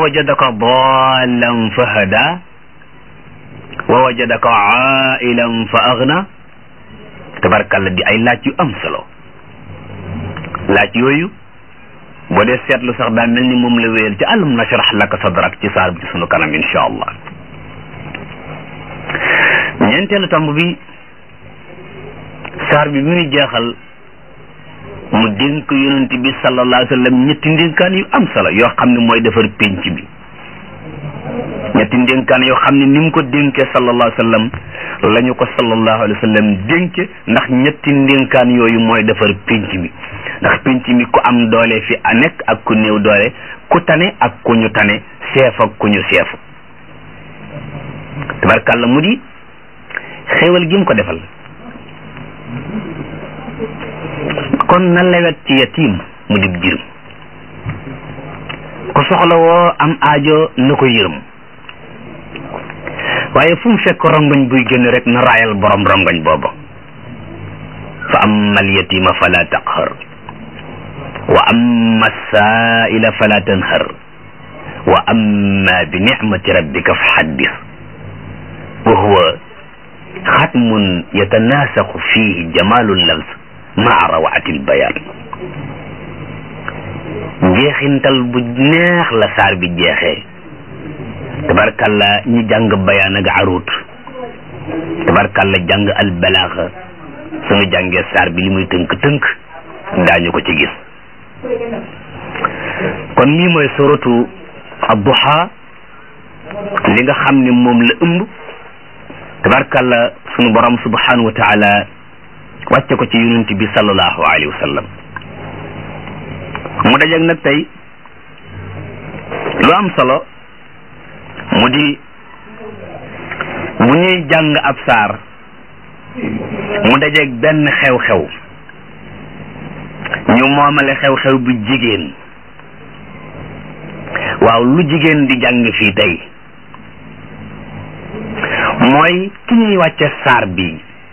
wajadaka dallan fa hada wa wajadaka ailan fa agna tabarkalla di ay laaj yu am solo laaj yooyu boo dee seetlu sax daa mel ni moom la wéyal ci alam nashrah laka sadrak ci saar bi ci sunu kanam insha allah ñeenteelu tomb bi saar bi bi muy jeexal mu dénk yonent bi sallallahu alayhi wa sallam ñetti ndénkaan yu am solo yoo xam ne mooy defar pénc bi ñetti ndénkaan yoo xam ne ni mu ko dénkee sallallahu alayhi wa sallam la ñu ko sallallahu alayhi wa sallam dénke ndax ñetti ndénkaan yooyu mooy defar pénc mi ndax pénc mi ku am doole fi a nekk ak ku néew doole ku tane ak ku ñu tane seef ak ku ñu seefu tabarkàlla mu di xéewal gi mu ko defal kon na lewet ci yatiim mu dib jirim ku soxla woo am aajo na ko yërëm waaye fu mu fekk rongoñ buy génn rek na raayal borom rongoñ booba fa amma al yatima fala taqhar wa amma saa'ila fala tanhar wa amma bi nicmati rabbika fa haddis wa huwa xatmun yatanaasaxu fihi jamalu lams maa rawaati lbayaan njeexintal bu neex la saar bi jeexee tabarkalla ñi jàng bayaan ak arut tabarkalla jàng al balaaxa suñu jàngee saar bi li muy tënk-tënk daañu ko ci gis kon lii mooy suratu adduha li nga xam ne moom la ëmb tabarkalla sunu borom subhanahu wa taala wàcce ko ci yonent bi sallallahu alayhi wa sallam mu dajeeg nag tey lu am solo mu di bu ñuy jàng ab saar mu dajeeg benn xew-xew ñu moomale xew-xew bi jigéen waaw lu jigéen di jàng fii tey mooy ki ñuy wàcce saar bi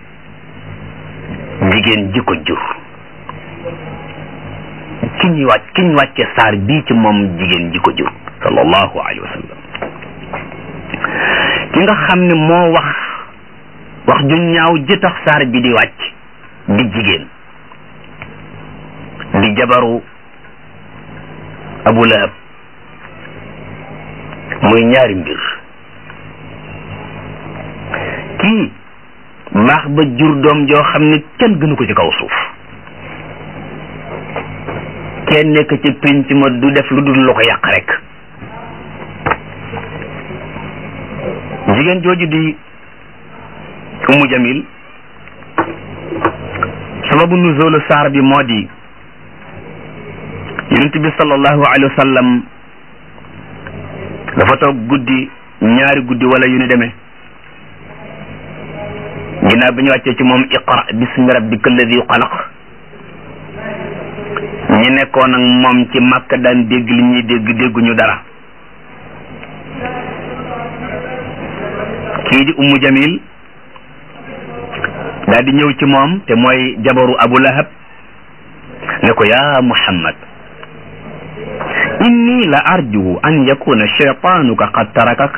jigéen ji ko jur ki ñuy wàcc ki ñu wàcce saar bii ci moom jigéen ji ko jur sallallahu alayhi wa sallam ki nga xam ne moo wax wax ju ñaaw ji tax saar bi di wàcc di jigéen di jabaru abu lahab muy ñaari mbir kii baax ba jur doom joo xam ne kenn gënu ko ci kaw suuf kenn nekk ci pénc ma du def lu dul lu ko yàq rek jigéen jooju di umu jamil sababu nuzulu saar bi moo di yonent bi sallallahu alayhi wa sallam dafa toog guddi ñaari guddi wala yu ni demee ginnaaw bi ñu wàccee ci moom iqra bismi rabbika alladi xalaq ñi nekkoon ak moom ci màkk daan dégg li ñuy dégg dégguñu dara kii di ummu jamil daal di ñëw ci moom te mooy jabaru abu lahab ne ko yaa muhammad inni la arju an yakuna shaytanuka qad tarakak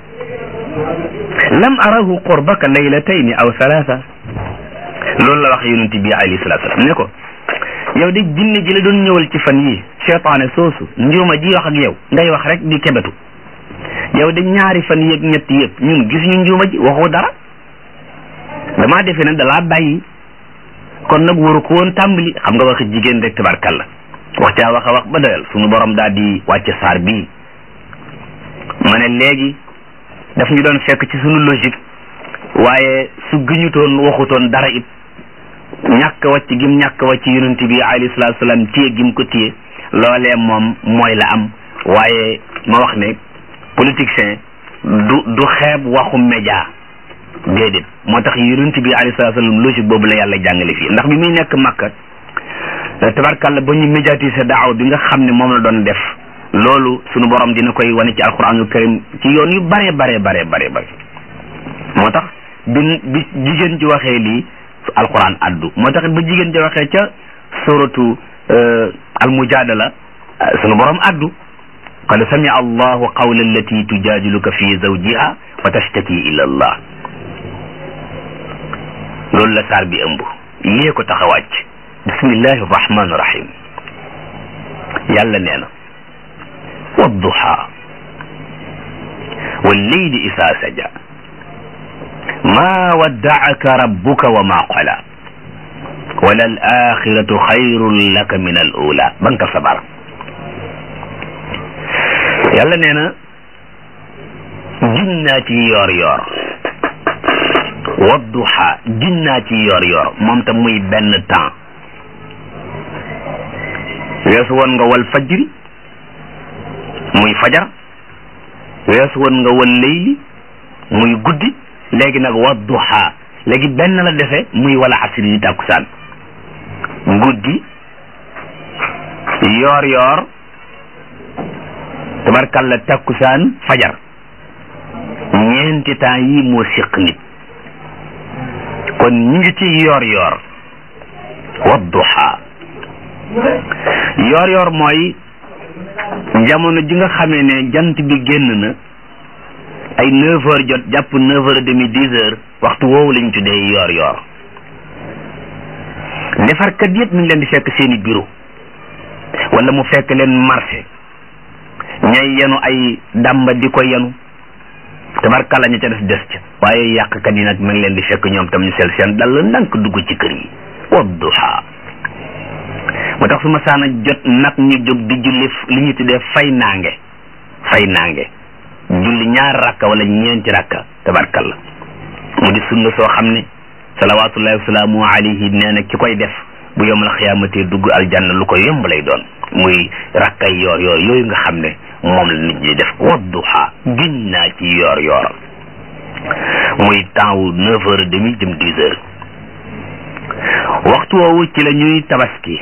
lam arahu qurbaka laylatayni aw thalatha loolu la wax yonent bi alayhi salatu wasalam ne ko yow de jinne ji la doon ñëwal ci fan yi seytaane soosu njuuma ji wax ak yow ngay wax rek di kebetu yow de ñaari fan yëg ñett yëpp ñun gisuñu njuuma ji waxoo dara damaa defe ne dalaa bàyyi kon nag waru ko woon tàmbali xam nga waxi jigéen rek tabarkalla wax caa wax a wax ba doyal sunu borom daal di wàcce saar bii ma ne léegi daf ñu doon fekk ci sunu logique waaye su gëñutoon waxutoon dara it ñàkk wàcc gim ñàkk wàcc yonent bi alayhi salaatu salaam téye gim ko téye loolee moom mooy la am waaye ma wax ne politicien du du xeeb waxu média déedéet moo tax yonent bi alayhi salaatu salaam logique boobu la yàlla jàngale fii ndax bi muy nekk Makka tabarkàlla ba ñu médiatiser daaw bi nga xam ne moom la doon def loolu sunu borom dina koy wane ci alquranul karim ci yoon yu bare bare bare bare bare moo tax bi bi jigéen ji waxee lii alquran addu moo tax ba jigéen ji waxee ca suratu almujadala sunu borom addu qad samia allahu qawla allati tujadiluka fi zawjiha wa tashtaki ila allah loolu la saar bi ëmb lii ko tax a wàcc bismillahi rahmani rahim yàlla nee na wadduha walleyli isaa saja ma waddaaka rabbuka wa ma qala wala al axiratu xayrun laka min al ula banka sabar yàlla nee na jinnaa ci yoor yoor wadduha jinnaa ci yoor yoor moom tam muy benn temps weesu woon nga wal fajri muy fajar weesu woon nga wal leyli muy guddi léegi nag wadduha léegi benn la defe muy wala asri yi tàkkusaan guddi yoor yoor tabarkalla tàkkusaan fajar ñeenti temps yi moo siq nit kon ñu ngi ci yoor yoor wadduha yoor yoor mooy jamono ji nga xamee ne jant bi génn na ay neuf heures jot jàpp neuf heures et demi dix heures waxtu woowu lañ tuddee yoor yoor defarkat yëpp mi ngi leen di fekk seeni bureau wala mu fekk leen marché ñay yenu ay dàmba di ko yenu tabarkalla ña ca des des ca waaye yàqkat yi nag mi ngi leen di fekk ñoom tam ñu sel seen dal ndànk dugg ci kër yi wadduha moo tax su ma saana jot nag ñu jóg di julli li ñu tuddee fay naange fay naange julli ñaar rakka wala ñeenti rakka tabarkalla mu di sunna soo xam ne salawaatullahi wasalaamu alayhi nee na ki koy def bu yomal xiyaamate dugg aljanna lu ko yomb lay doon muy rakkay yoor yoor yooyu nga xam ne moom la nit ñi def wadduha giñ naa ci yoor yoor muy temps wu neuf heures et demi jëm dix heures waxtu woowu ci la ñuy tabaski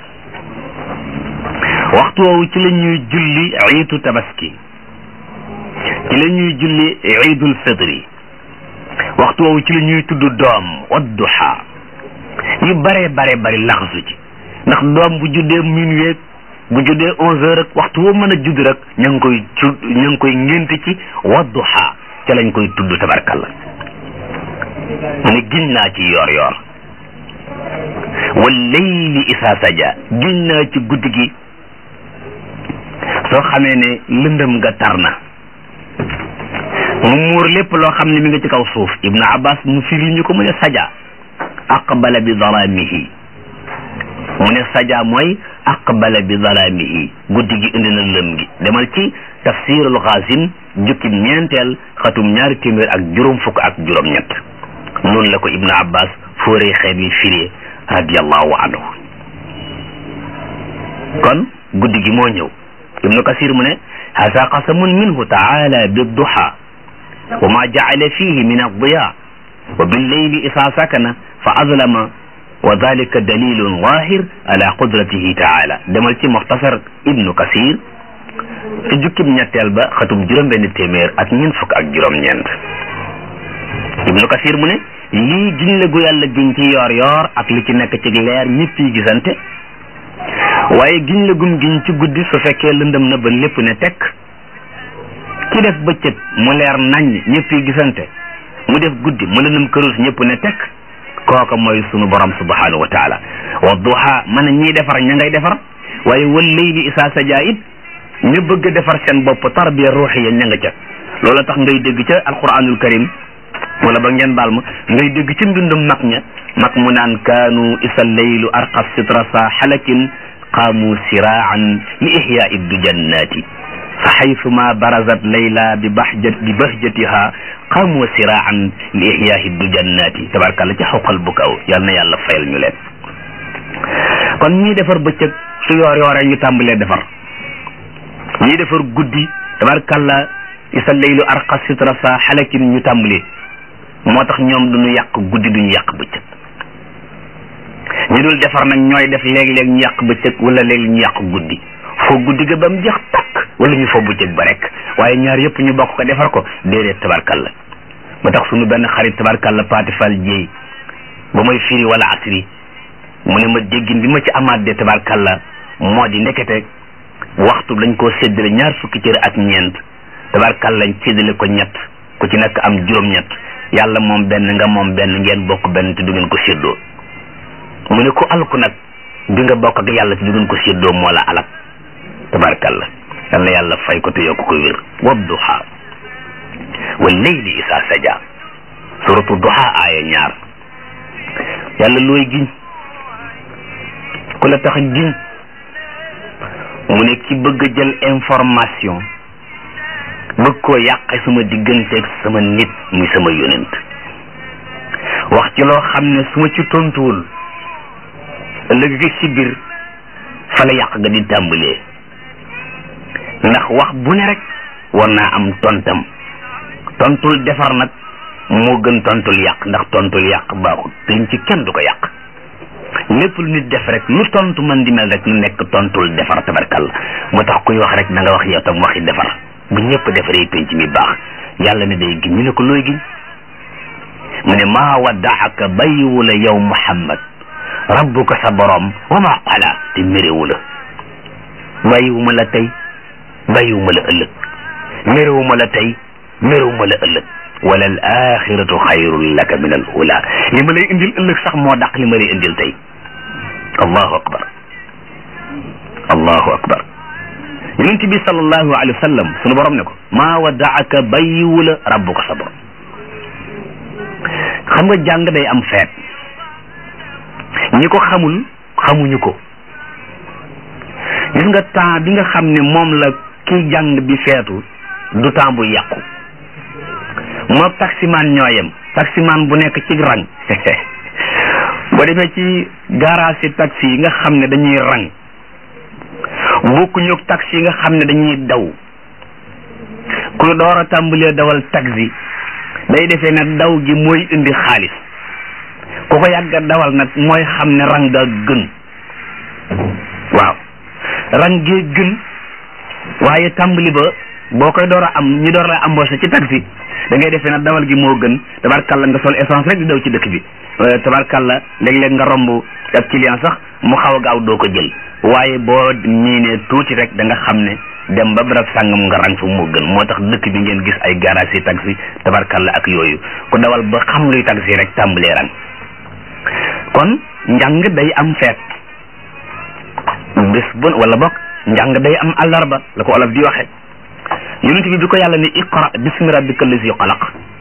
waxtu woowu ci la ñuy julli iitu tabaski ci la ñuy julli iidul fitri waxtu woowu ci la ñuy tudd doom wadduha yu bare bare bari laxasu ci ndax doom bu juddee minuit bu juddee onze heures rek waxtu woo mën a judd rek ña ngi koy tudd ña ngi koy ngént ci wadduha ca lañ koy tudd tabarkalla mu ne giñ naa ci yoor yoor wal layli isaa saja giñ naa ci guddi gi soo xamee ne lëndëm nga tar na mu muur lépp loo xam ne mi nga ci kaw suuf ibnu abbas mu firi ñu ko mu ne saja aqbala bi zalaamihi mu ne saja mooy aqbala bi zalaamihi guddi gi indi na lëm gi demal ci tafsirul xaasim jukki ñeenteel xatum ñaari téeméer ak juróom fukk ak juróom ñett noonu la ko ibnu abbas fóoree xeet yi firee radiallahu anhu kon guddi gi moo ñëw ibnu kasir mu ne hasa qasamun minhu taala bidduha wa ma jacala fihi min addiya wa billeyli isaa sakana fa azlama wa dalika dalilun wahir ala qudratihi taala demal ci muxtasar ibnu kasir ci jukkib ñetteel ba xatum juróom benn téeméer ak ñeent fukk ak juróom ñeent ibnu kasir mu ne lii giñ la gu yàlla giñ ci yoor yoor ak li ci nekk ci leer ñëpp yi gisante waaye giñ la gum giñ ci guddi su fekkee lëndëm na ba lépp ne tekk ki def bëccëg mu leer nañ ñëpp yi gisante mu def guddi mu lëndëm kërus ñëpp ne tekk kooka mooy sunu borom subhanahu wa taala wa duha man ñiy defar ña ngay defar waaye wal layli isaa sajaa it ñu bëgg a defar seen bopp tarbiya ruuxiya ña nga ca loola tax ngay dégg ca alquranul karim wala ba ngeen baal ma ngay dégg ci mbindum mag ña mag mu naan kaanu isa leylu arqa sitra sa xalakin qaamu siraan li ihyaai dujannati fa xaytuma barazat layla bi bahjat bi bahjatiha qaamu siraan li ihyaai dujannati tabarkàlla ci xawqal bu kaw yal na yàlla fayal ñu leen kon ñii defar bëccëg su yoor yooree ñu tàmbalee defar ñii defar guddi tabarkàlla isa leylu arqa sitra sa xalakin ñu tàmbalee moo tax ñoom duñu yàq guddi duñu yàq bëccëg ñu dul defar nag ñooy def léeg-léeg ñu yàq bëccëg wala léeg ñu yàq guddi foo guddi ga ba mu jeex takk wala ñu foo bëccëg ba rek waaye ñaar yëpp ñu bokk ko defar ko déedéet tabarkalla moo tax suñu benn xarit tabarkalla paati fal jéey ba may firi wala asri mu ne ma déggin bi ma ci amaat de tabarkalla moo di ndekete waxtu dañ koo séddale ñaar fukki cër ak ñeent tabarkal lañ séddale ko ñett ku ci nekk am juróom-ñett yàlla moom benn nga moom benn ngeen bokk benn te du ngeen ko séddoo mu ne ku alku nag bi nga bokk ak yàlla te du ngeen ko séddoo moo la alak tabarkal la yal na yàlla fay ko te yokk ko wér wadduha wal layli isa saja suratu duha aaya ñaar yàlla looy giñ ku la tax giñ mu ne ki bëgg a jël information bëgg koo yàqe sama digganteeg sama nit muy sama yonent wax ci loo xam ne su ma ci tontuwul ëllëg gi si biir fa la yàq ga di tàmbalee ndax wax bu ne rek war naa am tontam tontul defar nag moo gën tontul yàq ndax tontul yàq baaxul dañ ci kenn du ko yàq lépp lu nit def rek lu tontu man di mel rek lu nekk tontul defar tabarkal moo tax kuy wax rek na nga wax yow tam waxi defar bu ñëpp defaree penc mi baax yàlla ne day giñ ñu ne ko looy giñ mu ne maa waddaaka bàyyiwu la yow muhammad rabbuka sa borom wa maa qala te méréwu la bàyyiwuma la tey bàyyiwuma la ëllëg méréwuma la tey méréwuma la ëllëg wala al axiratu xayrun laka min al ula li ma lay indil ëllëg sax moo dàq li ma lay indil tey allahu akbar allahu akbar yonent bi sallallahu alayhi wa sallam sunu borom ne ko maa waddaaka bàyyiwu la rabbuka sa borom xam nga jàng day am feet ñi ko xamul xamuñu ko gis nga temps bi nga xam ne moom la kiy jàng bi feetu du temps bu yàqu moo taximaan ñooyem taximaan bu nekk ci rang boo demee ci garage si taxi yi nga xam ne dañuy rang bokkuñu ak taxi yi nga xam ne dañuy daw ku door a tàmbalee dawal taxi day defee nag daw gi mooy indi xaalis ku ko yàgga dawal nag mooy xam ne rang ga gën waaw rang gee gën waaye tàmbali ba boo koy door a am ñi door la embauché ci taxi da ngay defee nag dawal gi moo gën tabarkalla nga sol essence rek di daw ci dëkk bi tabarkalla léeg-léeg nga romb ab client sax mu xaw a gaaw doo ko jël waaye boo miinee tuuti rek da nga xam ne dem ba barab sàngam nga rang fa moo gën moo tax dëkk bi ngeen gis ay garage yi taxi tabarkalla ak yooyu ku dawal ba xam luy taxi rek tàmbalee rang kon njàng day am feet bés bu wala bokk njàng day am àllarba la ko olof di waxe yonent bi bi ko yàlla ne iqra bismi rabbika allazi xalaq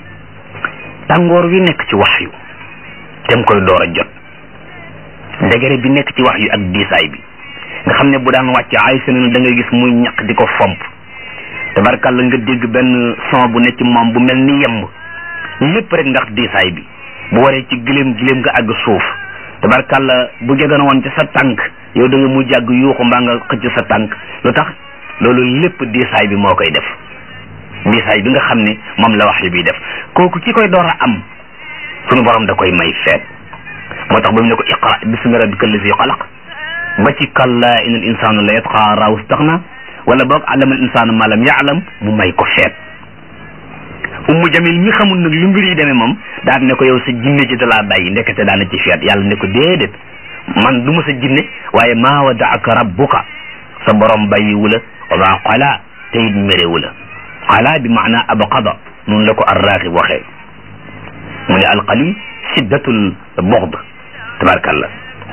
tàngoor wi nekk ci wax yu dem koy door a jot degere bi nekk ci wax yu ak diisaay bi nga xam ne bu daan wàcc ay senen da ngay gis muy ñaq di ko fomp tabarkàlla nga dégg benn son bu ne ci moom bu mel ni yemb lépp rek ndax diisaay bi bu waree ci giléem giléem nga àgg suuf tabarkàlla bu jegoon woon ci sa tànk yow da nga mu jàgg yuuxu mbaa nga xëcc sa tànk lu tax loolu lépp diisaay bi moo koy def diisaay bi nga xam ne moom la wax yu bi def kooku ki koy door a am sunu borom da koy may feet moo tax ba mu ne ko iqra bismi rabbika allazi xalaq ba ci kalla in al insanu la yatqa raw staxna wala boog allama al insanu ma lam yaalam mu may ko feet ummu jamil mi xamul nag lu mbir yi demee moom daan ne ko yow sa jinne ji dalaa bàyyi ndekete daana ci feet yàlla ne ko déedéet man du ma sa jinne waaye maa wadaaka rabbuka sa borom bàyyiwu la wa maa qala te it méréwu la qala bi maana abqada noonu la ko arraaxib waxee mu ne alqali shiddatul bughd tabarakallah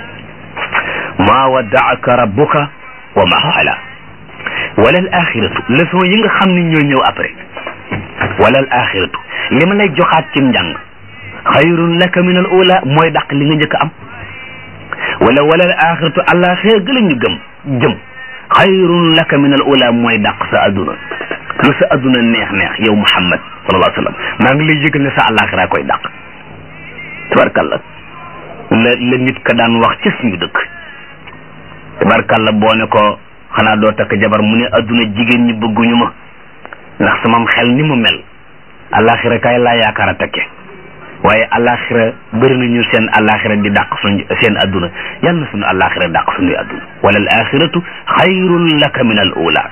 maa wadaaka rabbuka wa maa qala wala al axiratu leçon yi nga xam ne ñoo ñëw après wala al axiratu li ma lay joxaat ci njàng xayrun laka min al ula mooy dàq li nga njëkk am wala wala al axiratu àllaaxira gëla ñu gëm jëm xayrun laka min al ula mooy dàq sa adduna lu sa adduna neex neex yow muhammad sallallahu alayhi wa sallam maa ngi lay yëgal ne sa àllaaxira koy dàq tabarkalla la la nit ka daan wax ci suñu dëkk tabarkalla boo ne ko xanaa doo takk jabar mu ne adduna jigéen ñi bëgguñu ma ndax samam xel ni mu mel àllaaxira kay laa yaakaar a takke waaye àllaaxira bëri nañu seen àllaaxira di dàq suñ seen adduna yal na suñu àllaaxira dàq suñuy adduna wala al axiratu xayrun laka min al ula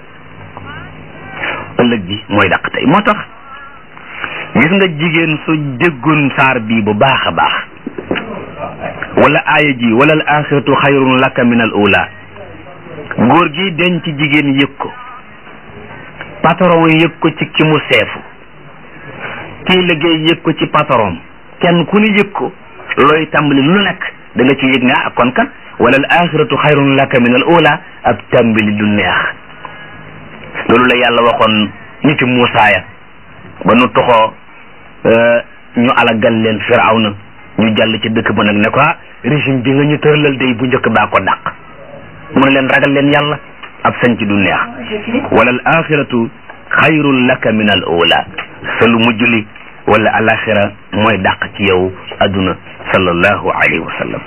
ëllëg bi mooy dàq tey moo tax gis nga jigéen su déggoon saar bii bu baax a baax wala aaya ji wala al axiratu xayrun laka min al ula góor gi denc jigéen yëg ko patron yëg ko ci ki mu seefu kii liggéey yëg ko ci patron kenn ku ne yëg ko looy tàmbali lu nekk da nga ci yëg ne ah kon kat wala al axiratu xayrun laka min al ula ab tàmbali du neex loolu la yàlla waxoon niti Muusaa ya ba nu toxoo ñu alagal leen firawna ñu jàll ci dëkk ba nag ne ko ah régime bi nga ñu tëralal day bu njëkk baa ko dàq mu ne leen ragal leen yàlla ab sanc du neex wala al axiratu xayrun laka min al ula sa lu mujj li wala alaxira mooy dàq ci yow adduna sallallahu alayhi wa sallam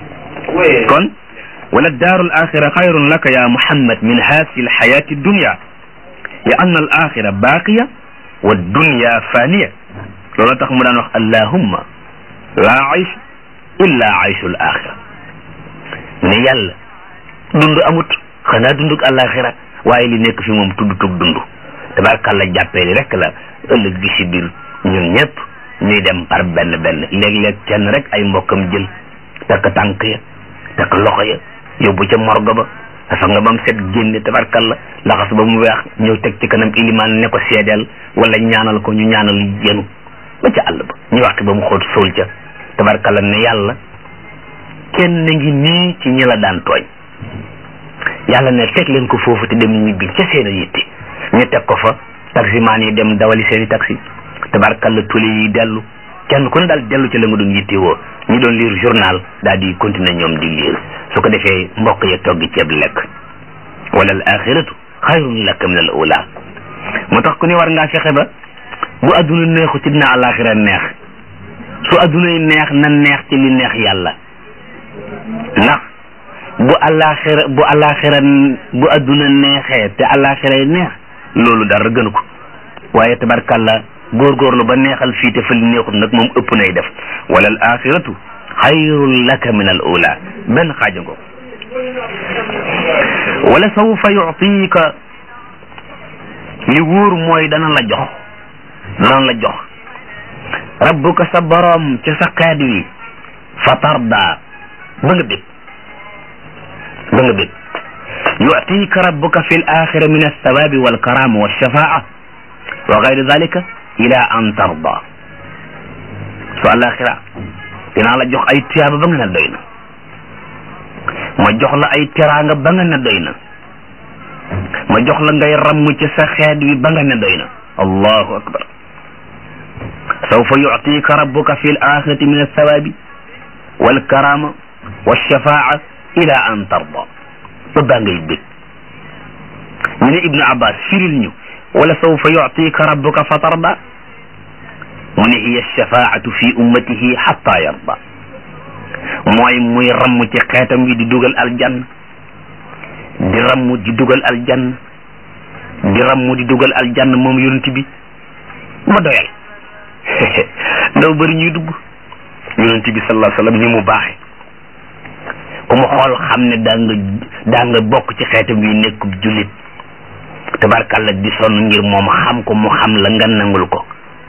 kon wala daaru al axira xayrun laka ya muhammad min haasi al xayaati dunya li anna al axira baaqiya wa dunya faniya loolu tax mu daan wax allahumma laa aysh illa ayshu al axira ne yàlla dund amut xanaa dunduk alaxira waaye li nekk fi moom tudd tug dund tabarkàlla jàppee li rek la ëllëg gi si biir ñun ñëpp ñuy dem par benn benn léeg-léeg kenn rek ay mbokkam jël takk tànk ya takk loxo ya yóbbu ca morgo ba dafa nga bam set génne tabarkàlla laxas ba mu weex ñëw teg ci kanam ilimaan ne ko seedeel wala ñaanal ko ñu ñaanal yenu ba ca àll ba ñu waxtu ba mu xóot suul ca tabarkàlla ne yàlla kenn ngi nii ci ñi la daan tooñ yàlla ne teg leen ko foofu te dem ñibbi ca seen a yitte ñu teg ko fa taximaan yi dem dawali seeni taxi tabarkalla tuli yi dellu kenn ku ne daal dellu ci la nga doon yitte woo ñu doon lire journal daal di continuer ñoom di lire su ko defee mbokk ya toggi ceeb lekk wala al axiratu xayrun laka min al ula moo tax ku ne war ngaa fexe ba bu adduna neexu ci dina alaxira neex su adduna yi neex na neex ci li neex yàlla ndax bu alaxira bu alaxira bu adduna neexee te alaxira yi neex loolu dara gënu ko waaye tabarkalla góorgóorlu ba neexal fii te fële neexut nag moom ëpp nay def wala al axiratu xayrun laka min al ula benn xaaja ngo wala sawfa yutika li wóor mooy dana la jox dana la jox rabbuka sa boroom ci sa xeet wi fa tarda ba nga bég ba nga bég yutika rabbuka fi l axira min alsawabi walkarama walshafaa wa gayri dalika ila an tarda su alaxira dinaa la jox ay tiyaaba ba nga ne doy na ma jox la ay teraanga ba nga ne doy na ma jox la ngay ramm ci sa xeet wi ba nga ne doy na allahu akbar sawfa yutika rabbuka fi l axirati min alsawabi walkarama walshafaa ila an tarda ba baa ngay bég ñu ne ibnu abbas firil ñu wala sawfa yutika rabbuka fa tarda mu ne hiya shafaatu fi ummatihi xatta yarda mooy muy ramm ci xeetam wi di dugal aljann di ramm di dugal aljann di ramm di dugal aljann moom yonent bi ba doyal ndaw bëri ñuy dugg yonent bi sallallahu alayhi wa sallam ni mu baaxe ku mu xool xam ne daa nga daa nga bokk ci xeetam wi nekkub jullit tabarkàlla di sonn ngir moom xam ko mu xam la nga nangul ko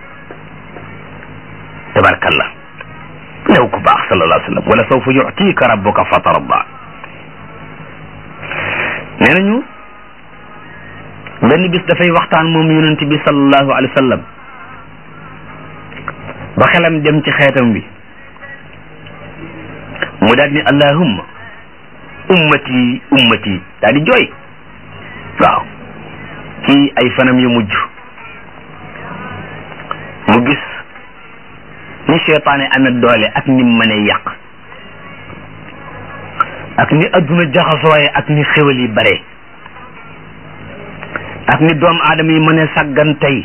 tabarkàlla new ku baax sallallahu alayhi wa sallam wala sawfa yutika rabbuka fa tarda nee nañu benn bis dafay waxtaan moom yonent bi sallallahu alayhi wa sallam ba xelam dem ci xeetam bi mu daal ni allahumma ummati ummati daal di jooy waaw ci ay fanam yu mujj mu gis ni seytaane amee doole ak ni mënee yàq ak ni adduna jaxasooye ak ni xéwal yi bare ak ni doom aadama yi mënee sàggan tey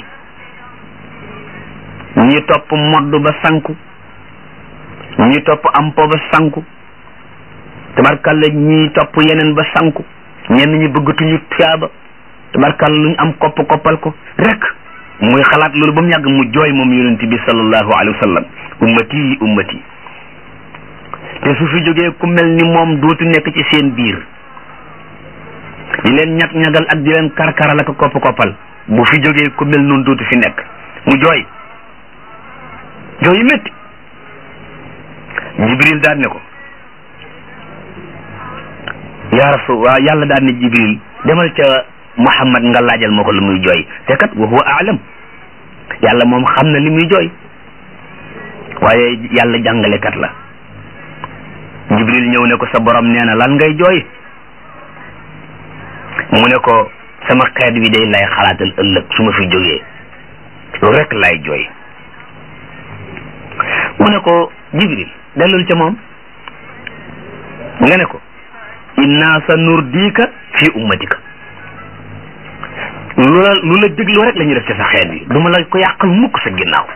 ñi topp modd ba sanku ñi topp ampo ba sanku tabarkalla ñi topp yeneen ba sanku ñenn ñi bëggatuñu tuyaaba tabarkalla luñ am kopp koppal ko rek muy xalaat loolu ba mu yàgg mu jooy moom yonent bi sallallahu alayhi wa sallam ummati ummati te su fi jógee ku mel ni moom dootu nekk ci seen biir di leen ñag ñagal ak di leen karkaral ak kopp koppal bu fi jógee ku mel noonu dootu fi nekk mu jooy jooy yu métti jibril daan ne ko yaa rasul waa yàlla daan ne jibril demal ca muhammad nga laajal ma ko lu muy jooy te kat wa huwa aalam yàlla moom xam na li muy jooy waaye yàlla jàngalekat la jibril ñëw ne ko sa borom nee na lan ngay jooy mu ne ko sama xeet bi day lay xalaatal ëllëg su ma fi jógee loolu rek lay jooy mu ne ko jibril dellul ca moom nga ne ko inna sa nurdika fi ummatika lu la lu la dégloo rek la ñuy def ci sa xeet bi du ma la ko yàqal mukk sa ginnaaw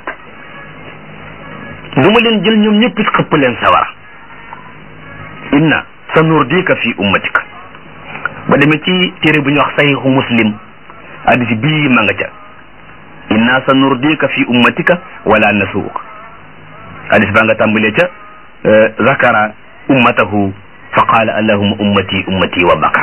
du ma leen jël ñoom ñëpp it xëpp leen sawara inna sa nurdika fi ummatika ba demee ci téere bu ñuy wax sahihu muslim hadis bii ma nga ca inna sa nurdika fi ummatika wala nasuuk hadis baa nga tàmbalee ca zakara ummatahu fa qaala allahuma ummati ummati wa baka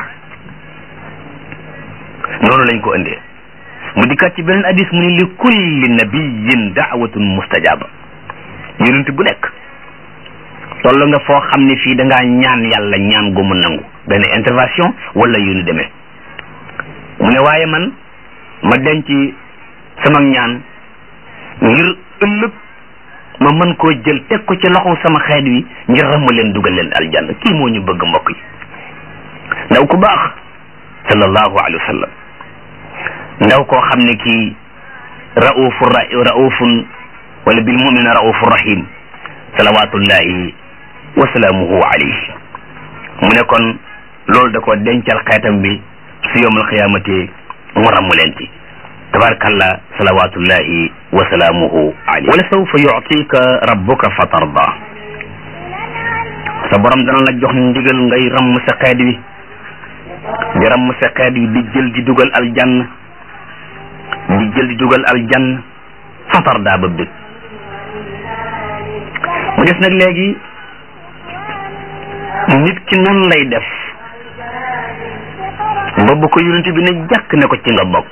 noonu lañ ko indee mu dikkat ci beneen hadis mu ni li kulli nabiyin daawatun mustajaba yonent bu nekk toll nga foo xam ne fii da ngaa ñaan yàlla ñaan gu mu nangu benn intervention wala yu ñu demee mu ne waaye man ma denc sama ñaan ngir ëllëg ma mën koo jël teg ko ci loxo sama xeet wi ngir ramm leen dugal leen aljanna kii moo ñu bëgg mbokk yi ndaw ku baax sallallahu alayhi wa sallam ndaw koo xam ne kii raufu raufun wala bil mumina raufu rahim salawatullahi wa salaamuhu alayhi mu ne kon loolu da ko dencal xeetam bi su yowmal xiyaamati mu ramm leen ci tabarakallah salawatullahi wa salaamuhu alayhi wala sawfa yutika rabbuka fa tarda sa borom dana la jox ndigal ngay ramm sa xeet wi di ramm sa xeet wi di jël di dugal aljanna di jël di dugal aljanna fa tarda ba bëgg mu des nag léegi nit ki nan lay def ba bu ko yonent bi ne jàkk ne ko ci nga bokk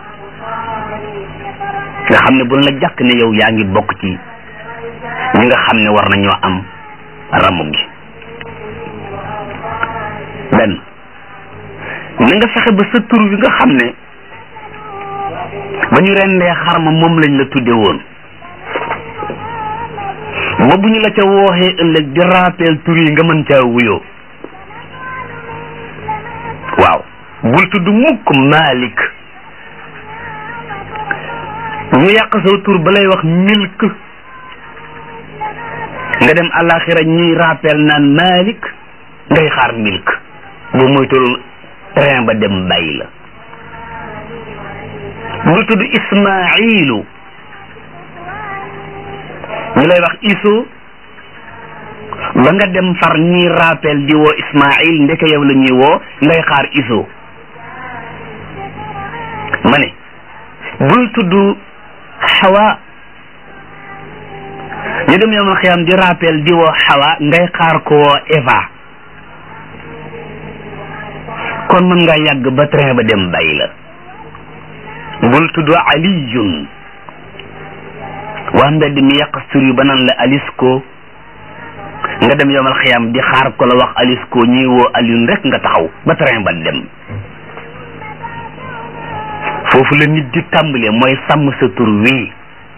nga xam ne bu la jàkk ne yow yaa ngi bokk ci ñi nga xam ne war nañoo am ramu gi benn na nga fexe ba sa tur wi nga xam ne ba ñu rendee xarma moom lañ la tudde woon ba bu ñu la ca wooxee ëllëg di rappel tur yi nga mën caa wuyoo waaw bul tudd mukk Malik ñu yàq saw tur ba lay wax milk nga dem àllaaxira ñuy rappel naan Malik ngay xaar milk boo moytul train ba dem bàyyi la bul tudd Ismailu ñu lay wax iso ba nga dem far ñuy rappel di woo Ismail ndeke yow la ñuy woo ngay xaar iso ma ne bul tudd xawa ñu dem yomal xiyam di rappel di woo xawa ngay xaar ko woo Eva kon mën nga yàgg ba train ba dem bàyyi la bul tudd aliyun waa mbedd mi yàq tur yu ba naan la alisko nga dem yomal xiyam di xaar ko la wax alisko ñuy woo aliyun rek nga taxaw ba train ba dem foofu la nit di tàmbale mooy sàmm sa tur wii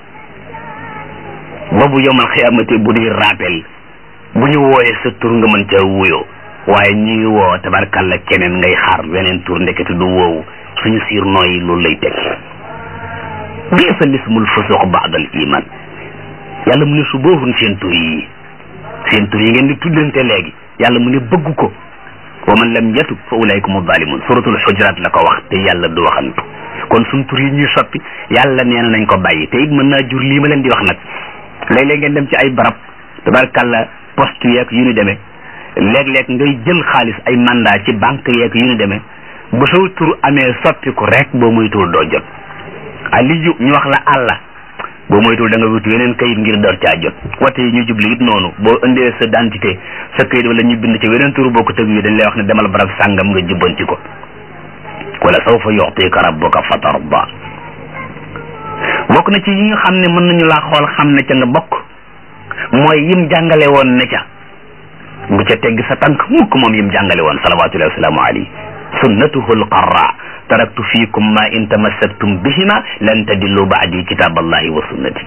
boobu yomal xiyamate bu di rappel bu ñu wooyee sa tur nga mën ca wuyoo waaye ñuy woo tabarkalla keneen ngay xaar weneen tur ndekete du woowu suñu siir nooyi loolu lay teg biisa lismul fusuq baadal iman yàlla mu ne su boofun seen tur yi seen tur yi ngeen di tuddante léegi yàlla mu ne bëgg ko wa man lam yatub fa ulaykum zalimun suratul xujurat la ko wax te yàlla du waxantu kon suñ tur yi ñuy soppi yàlla nee na nañ ko bàyyi te it mën naa jur lii ma leen di wax nag léeg-léeg ngeen dem ci ay barab tabarkalla poste yeeg yu ñu demee léeg-léeg ngay jël xaalis ay mandat ci banque yeeg yu ñu demee bu saw tur amee soppiku rek boo moytuwul doo jot aliyu ñu wax la àlla boo moytuwul da nga wutu yeneen kayit ngir door caa jot wate yi ñu jubli it noonu boo indee sa identité sa kayit wala ñu bind ci weneen tur boo ko tëg yi dañ lay wax ne demal barab sàngam nga jubbanti ko wala sawfa yu'tika rabbuka fatarda bokk na ci yi nga xam ne mën nañu laa xool xam ne ca nga bokk mooy yim jàngale woon ne ca bu ca tegg sa tànk mukk moom yim jàngale woon salawatullahi wasalaamu alayhi sunnatuhu alqarra taraktu fiikum ma in tamassaktum bihima lan tadillu baadi kitaballahi wa sunnati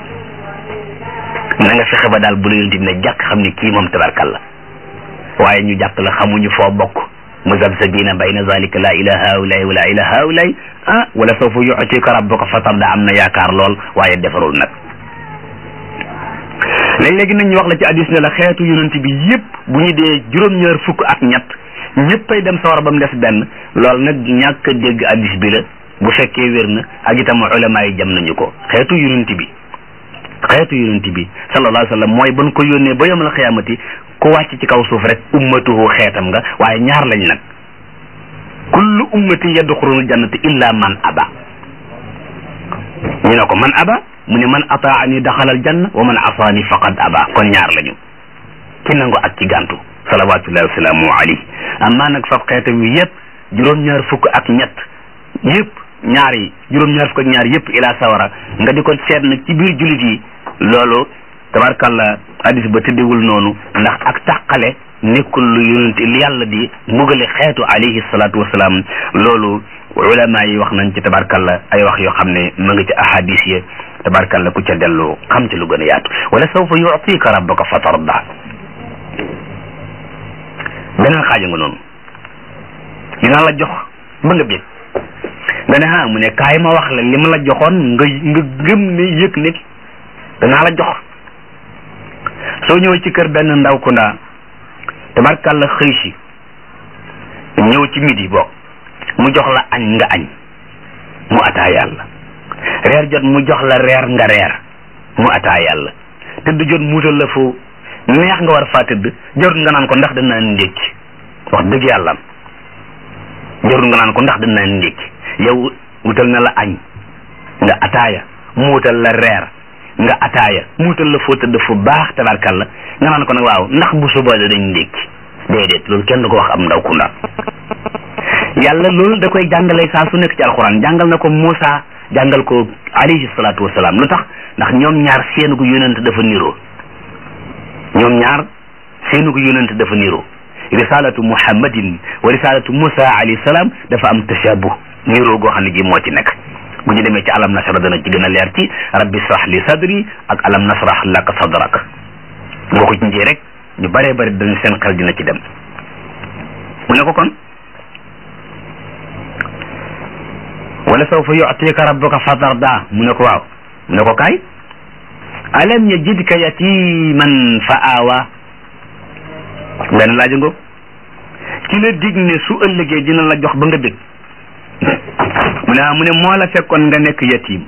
na nga fexe ba daal bu la yonent bi ne jàkk xam ne kii moom tabarkalla waaye ñu jàpp la xamuñu foo bokk muzabzabina bayna zalika la ila haulay wala ila haulay ah wala sawfa yu'tika rabbuka fatarda am na yaakaar lool waaye defarul nag léeg-léegi nañ ñu wax la ci hadis ne la xeetu yonent bi yépp bu ñu dee juróom-ñaar fukk ak ñett ñëppay dem sawar ba mu des benn loolu nag ñàkk a dégg hadis bi la bu fekkee wér na ak itam ulama yi jam nañu ko xeetu yonent bi xeetu yonent bi sallallahu alayhi wa sallam mooy ban ko yónnee ba yawmal xiyaamati ku wàcc ci kaw suuf rek ummatuhu xeetam nga waaye ñaar lañ nag kullu ummatin yadxulul jannata illa man aba ñu ne ko man aba mu ne man ataani daxalal janna wa man asaani faqad aba kon ñaar lañu ki nangu ak ci gàntu salawatullahi wasalaamu alayhi amma nag fab xeetam wi yëpp juróom-ñaar fukk ak ñett yëpp ñaar yi juróom-ñaar fukk ak ñaar yëpp ila sawara nga di ko seet nag ci biir jullit yi loolu tabarkalla hadis ba tëddewul noonu ndax ak tàqale nekkul lu yonent li yàlla di mbugale xeetu alayhi salaatu wasalaam loolu ulama yi wax nañ ci tabarkalla ay wax yoo xam ne ma nga ci ahadis ya tabarkalla ku ca dellu xam ci lu gën a yaatu wala sawfa yu'tika rabbuka fatarda beneen xaaja nga noonu dina la jox ba nga bég nga ne ah mu ne kaay ma wax la li ma la joxoon nga nga gëm ne yëg ne danaa la jox soo ñëwee ci kër benn ndaw ku ndaa tabarkalla xëy si ñëw ci midi bokk mu jox la añ nga añ mu ataa yàlla reer jot mu jox la reer nga reer mu ataa yàlla tëdd jot muutal la fu neex nga war faa tëdd jarul nga naan ko ndax danaa ndékki wax dëgg yàlla jarul nga naan ko ndax danaa ndékki yow wutal na la añ nga ataaya mu wutal la reer nga ataaya mu wutal la foo tëdd fu baax tabarkalla nga naan ko nag waaw ndax bu suba dañ ndékki déedéet loolu kenn du ko wax am ndaw ku ndaw yàlla loolu da koy jàngale saa su nekk ci alxuraan jàngal na ko Moussa jàngal ko alayhi salaatu wasalaam lu tax ndax ñoom ñaar seenu ko yonent dafa niroo ñoom ñaar seenu ko yonent dafa niroo risalatu muhammadin wa risalatu Moussa alayhi salaam dafa am tashabuh niroo goo xam ne gi moo ci nekk bu ñu demee ci alam nasra dana ci gën a leer ci rabbi srah li sadri ak alam nasrah laka sadrak boo ko ci rek ñu bëree bëri dañ seen xel dina ci dem mu ne ko kon wala sawfa yu'tika rabbuka fatarda mu ne ko waaw mu ne ko kaay alam yajidka yatiman fa aawa benn laaj ngo ki la dig ne su ëllëgee dina la jox ba nga dégg mu ne mu ne moo la fekkoon nga nekk yatim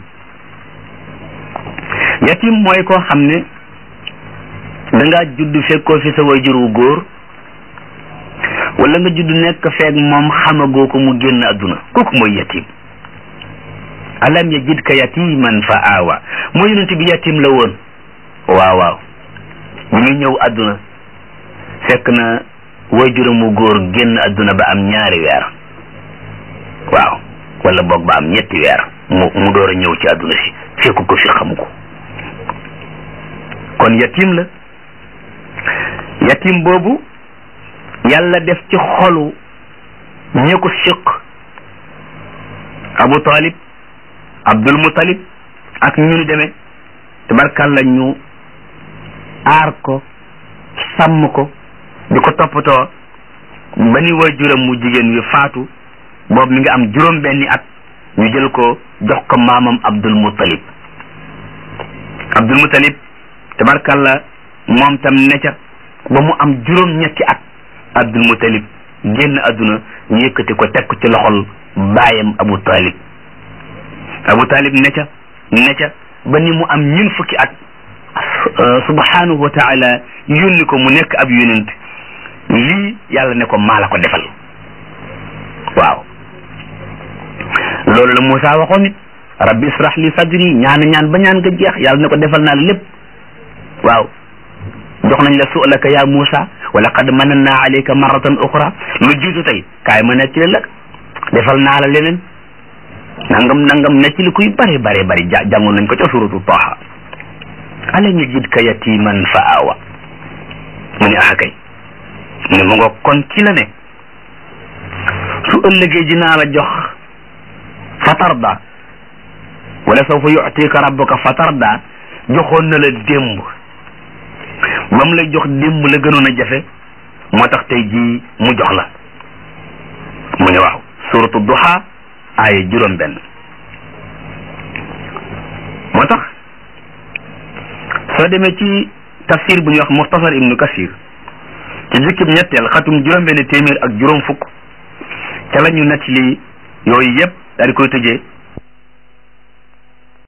yatim mooy koo xam ne dangaa judd fekkoo fi sa wayjur wu góor wala nga judd nekk feeg moom xamagoo ko mu génn adduna kooku mooy yatim alam yajidka yatiman fa aawa moo yonent bi yatim la woon waaw waaw bu muy ñëw adduna fekk na wayjuram wu góor génn adduna ba am ñaari weer waaw wala boog ba am ñetti weer mu mu door a ñëw ci adduna si fekku ko fi xamu ko kon yatim la yatim boobu yàlla def ci xolu ñi ko siq abu talib abdul mutalib ak ñu nu demee tabarkàlla ñu aar ko sàmm ko di ko toppatoo ba ni waajuram mu jigéen wi faatu boobu mi ngi am juróom benni at ñu jël ko jox ko maamam abdul mutalib abdul mutalib tabarkàlla moom tam ne ca ba mu am juróom ñetti at abdul mutalib génn àdduna ñu yëkkati ko teg ko ci loxol baayam abu talib abu talib ne ca ne ca ba ni mu am ñun fukki at subhanahu wa taala yónni ko mu nekk ab yonent lii yàlla ne ko maa la ko defal waaw loolu la Moussa waxoon nit rabbi israh li sadri ñaan ñaan ba ñaan nga jeex yàlla ne ko defal naa la lépp waaw jox nañ la su'laka ya Moussa wa laqad mananna alayka marratan ukhra lu jiitu tey kaay ma nekk ci la defal naa la leneen nangam nangam nekk ci li kuy bare bare bari ja jàngoon nañ ko ca suratu Taha alam yajidka yatiman fa awa mu ne ah kay mu ne mu nga kon ki la ne su ëllëgee dinaa la jox fatarda wala sawfa yu'tika rabbuka fatarda joxoon na la démb ba mu lay jox démb la gënoon a jafe moo tax tey jii mu jox la mu ne waaw suratu duha aaya juróom benn moo tax soo demee ci tafsir bu ñuy wax muxtasar ibnu kasir ci jukkib ñetteel xatum juróom benn téeméer ak juróom fukk ca la ñu nett li yooyu yëpp daal di koy tëjee